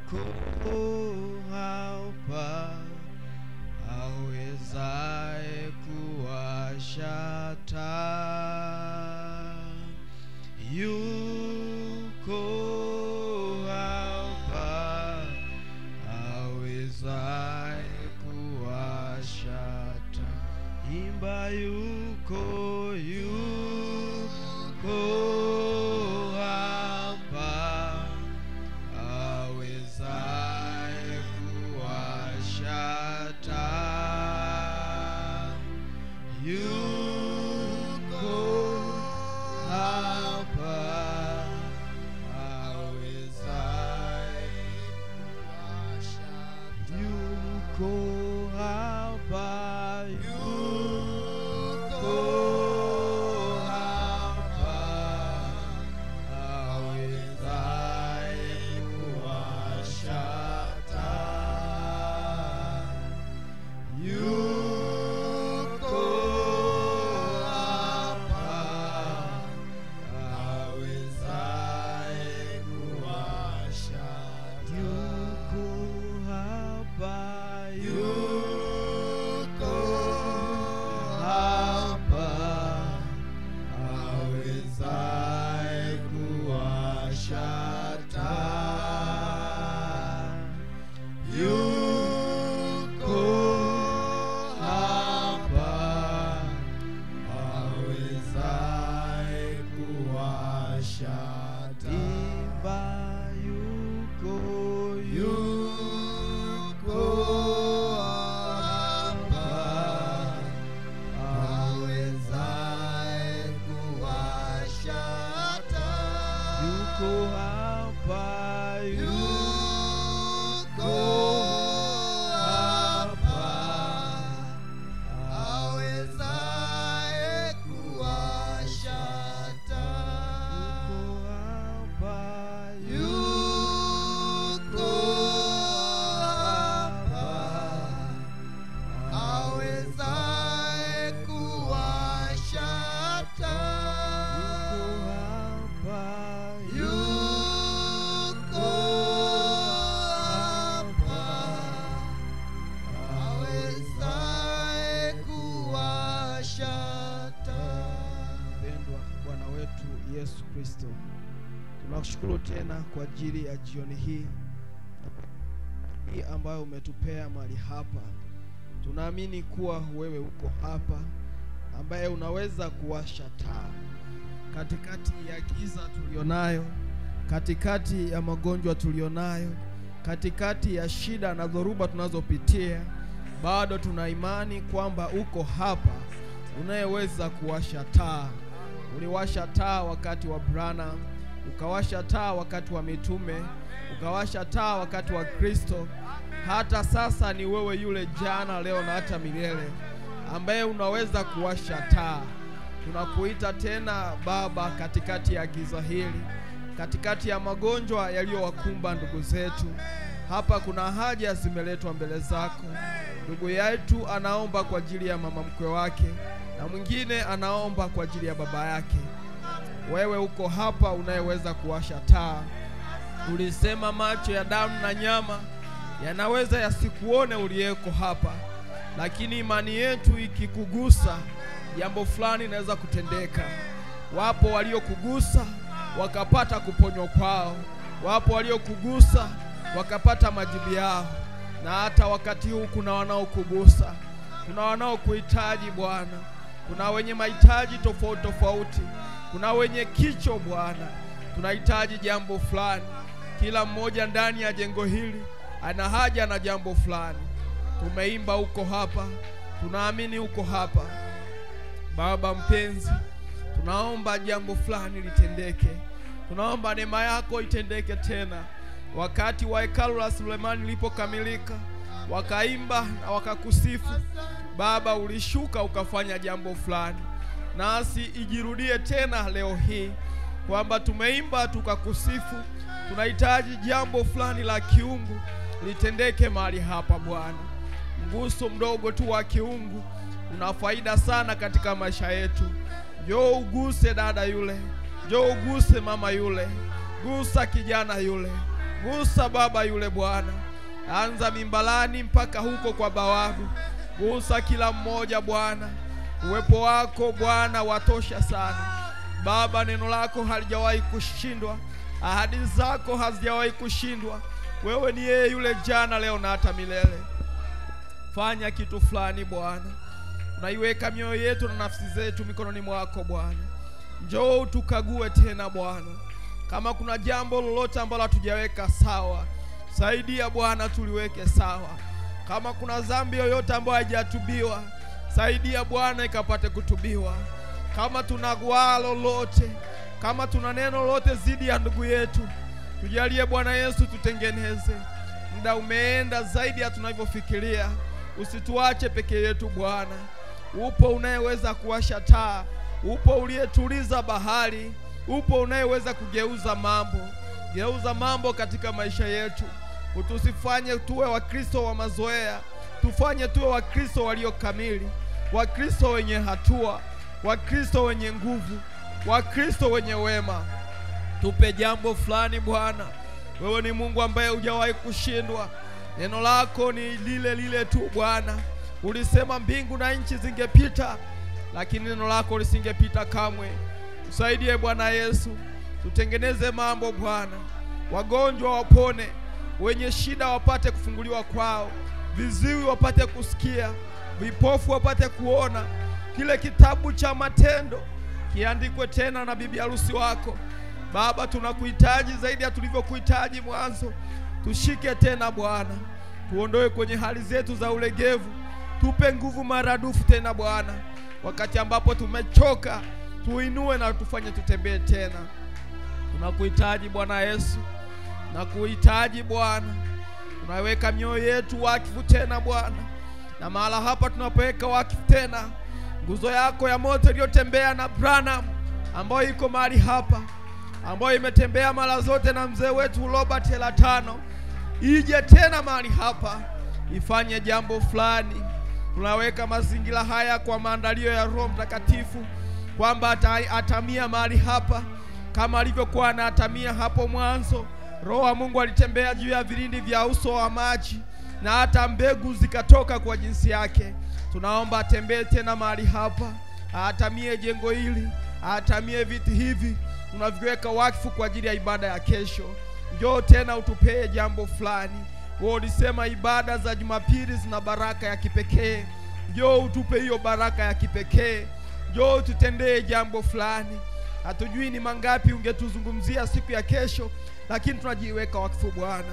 yuko hapa awezaye kuwasha taa yuko hapa awezaye kuwasha taa imba yuko yuko hapa awezaye kuwasha taa yuko hapa awezaye kuwasha yuko hapa yuko hapa awezaye kuwasha taa yuko hapa awezaye kuwasha yuko hapa yuko hapa awezaye kuwasha taa yuko hapa awezaye kuwasha timba yuko yuko hapa awezaye kuwasha taa yuko hapa yuko hapa awezaye kuwasha taa yuko hapa awezaye kuwasha taa yuko hapa awezaye kuwasha taa. Mpendwa Bwana wetu Yesu Kristo, tunakushukuru tena kwa ajili ya jioni hii hii ambayo umetupea mahali hapa. Tunaamini kuwa wewe uko hapa, ambaye unaweza kuwasha taa katikati ya giza tulionayo, katikati ya magonjwa tulionayo, katikati ya shida na dhoruba tunazopitia, bado tuna imani kwamba uko hapa, unayeweza kuwasha taa. Uliwasha taa wakati wa Branham, ukawasha taa wakati wa mitume, ukawasha taa wakati wa Kristo. Hata sasa ni wewe yule jana, leo na hata milele, ambaye unaweza kuwasha taa. Tunakuita tena Baba, katikati ya giza hili, katikati ya magonjwa yaliyowakumba ndugu zetu. Hapa kuna haja zimeletwa mbele zako. Ndugu yetu anaomba kwa ajili ya mama mkwe wake, na mwingine anaomba kwa ajili ya baba yake. Wewe uko hapa, unayeweza kuwasha taa. Ulisema macho ya damu na nyama yanaweza yasikuone uliyeko hapa, lakini imani yetu ikikugusa, jambo fulani inaweza kutendeka. Wapo waliokugusa wakapata kuponywa kwao, wapo waliokugusa wakapata majibu yao, na hata wakati huu kuna wanaokugusa, kuna wanaokuhitaji Bwana, kuna wenye mahitaji tofauti tofauti, kuna wenye kicho Bwana, tunahitaji jambo fulani. Kila mmoja ndani ya jengo hili ana haja na jambo fulani. Tumeimba uko hapa, tunaamini uko hapa. Baba mpenzi, tunaomba jambo fulani litendeke, tunaomba neema yako itendeke tena. Wakati wa hekalu la Sulemani lilipokamilika, wakaimba na wakakusifu Baba, ulishuka ukafanya jambo fulani, nasi ijirudie tena leo hii kwamba tumeimba tukakusifu. Tunahitaji jambo fulani la kiungu litendeke mahali hapa Bwana. Mguso mdogo tu wa kiungu una faida sana katika maisha yetu. Njoo uguse dada yule, njoo uguse mama yule, gusa kijana yule, Gusa Baba yule Bwana, anza mimbalani mpaka huko kwa bawabu. Gusa kila mmoja Bwana, uwepo wako Bwana watosha sana Baba. Neno lako halijawahi kushindwa, ahadi zako hazijawahi kushindwa. Wewe ni yeye yule jana, leo na hata milele. Fanya kitu fulani Bwana, tunaiweka mioyo yetu na nafsi zetu mikononi mwako Bwana. Njoo utukague tena Bwana, kama kuna jambo lolote ambalo hatujaweka sawa, saidia Bwana tuliweke sawa. Kama kuna dhambi yoyote ambayo haijatubiwa, saidia Bwana ikapate kutubiwa. Kama tuna gwaa lolote, kama tuna neno lolote zidi ya ndugu yetu, tujalie Bwana Yesu, tutengeneze. Muda umeenda zaidi ya tunavyofikiria, usituache peke yetu Bwana. Upo unayeweza kuwasha taa, upo uliyetuliza bahari, upo unayeweza kugeuza mambo. Geuza mambo katika maisha yetu, utusifanye tuwe Wakristo wa mazoea, tufanye tuwe Wakristo walio kamili, Wakristo wenye hatua, Wakristo wenye nguvu, Wakristo wenye wema. Tupe jambo fulani Bwana. Wewe ni Mungu ambaye hujawahi kushindwa. Neno lako ni lile lile tu Bwana. Ulisema mbingu na nchi zingepita, lakini neno lako lisingepita kamwe. Tusaidie Bwana Yesu, tutengeneze mambo Bwana. Wagonjwa wapone, wenye shida wapate kufunguliwa kwao, viziwi wapate kusikia, vipofu wapate kuona. Kile kitabu cha Matendo kiandikwe tena na bibi harusi wako. Baba, tunakuhitaji zaidi ya tulivyokuhitaji mwanzo. Tushike tena Bwana, tuondoe kwenye hali zetu za ulegevu, tupe nguvu maradufu tena Bwana. Wakati ambapo tumechoka, tuinue na tufanye tutembee tena. Tunakuhitaji Bwana Yesu, tunakuhitaji Bwana. Tunaweka mioyo yetu wakifu tena Bwana, na mahala hapa tunapoweka wakifu tena, nguzo yako ya moto iliyotembea na Branham ambayo iko mahali hapa ambayo imetembea mara zote na mzee wetu Robert Elatano, ije tena mahali hapa ifanye jambo fulani. Tunaweka mazingira haya kwa maandalio ya Roho Mtakatifu kwamba ata, atamia mahali hapa kama alivyokuwa anatamia hapo mwanzo. Roho wa Mungu alitembea juu ya vilindi vya uso wa maji na hata mbegu zikatoka kwa jinsi yake. Tunaomba atembee tena mahali hapa, atamie jengo hili, atamie viti hivi tunaviweka wakfu kwa ajili ya ibada ya kesho. Njoo tena utupee jambo fulani. Wewe ulisema ibada za Jumapili zina baraka ya kipekee. Njoo utupe hiyo baraka ya kipekee. Njoo tutendee jambo fulani. Hatujui ni mangapi ungetuzungumzia siku ya kesho, lakini tunajiweka wakfu Bwana.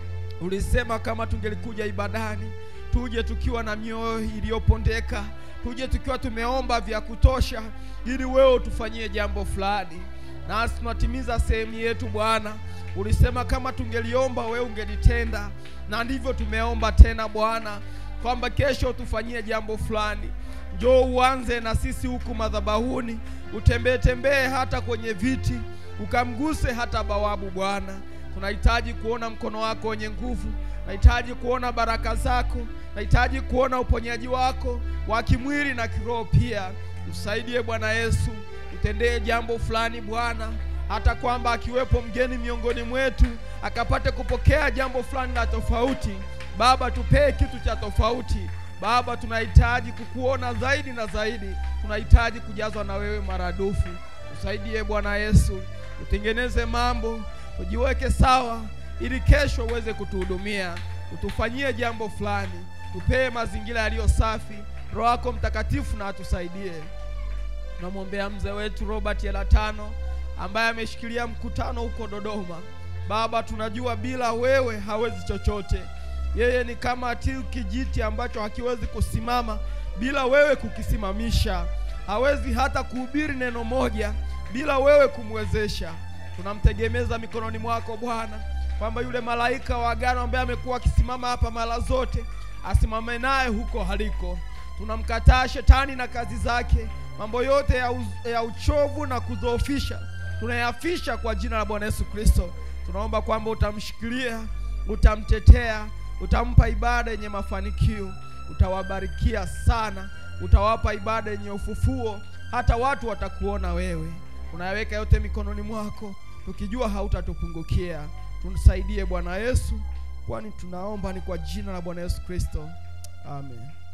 Ulisema kama tungelikuja ibadani, tuje tukiwa na mioyo iliyopondeka, tuje tukiwa tumeomba vya kutosha, ili wewe utufanyie jambo fulani nasi tunatimiza sehemu yetu Bwana. Ulisema kama tungeliomba wewe ungelitenda, na ndivyo tumeomba tena Bwana, kwamba kesho tufanyie jambo fulani. Njoo uanze na sisi huku madhabahuni, utembee tembee hata kwenye viti, ukamguse hata bawabu Bwana. Tunahitaji kuona mkono wako wenye nguvu, nahitaji kuona baraka zako, nahitaji kuona uponyaji wako wa kimwili na kiroho pia. Usaidie Bwana Yesu, utendee jambo fulani Bwana, hata kwamba akiwepo mgeni miongoni mwetu akapate kupokea jambo fulani la tofauti. Baba, tupee kitu cha tofauti. Baba, tunahitaji kukuona zaidi na zaidi, tunahitaji kujazwa na wewe maradufu. Usaidie Bwana Yesu, utengeneze mambo, ujiweke sawa, ili kesho uweze kutuhudumia, utufanyie jambo fulani, tupee mazingira yaliyo safi. Roho yako Mtakatifu na atusaidie. Tunamwombea mzee wetu Robert Elatano ambaye ameshikilia mkutano huko Dodoma. Baba, tunajua bila wewe hawezi chochote. Yeye ni kama tiu kijiti ambacho hakiwezi kusimama bila wewe kukisimamisha. Hawezi hata kuhubiri neno moja bila wewe kumwezesha. Tunamtegemeza mikononi mwako Bwana, kwamba yule malaika wa agano ambaye amekuwa akisimama hapa mara zote asimame naye huko haliko. Tunamkataa shetani na kazi zake, mambo yote ya, uz, ya uchovu na kudhoofisha tunayafisha kwa jina la Bwana Yesu Kristo. Tunaomba kwamba utamshikilia, utamtetea, utampa ibada yenye mafanikio, utawabarikia sana, utawapa ibada yenye ufufuo, hata watu watakuona wewe. Tunayaweka yote mikononi mwako, tukijua hautatupungukia. tusaidie Bwana Yesu, kwani tunaomba ni kwa jina la Bwana Yesu Kristo, amen.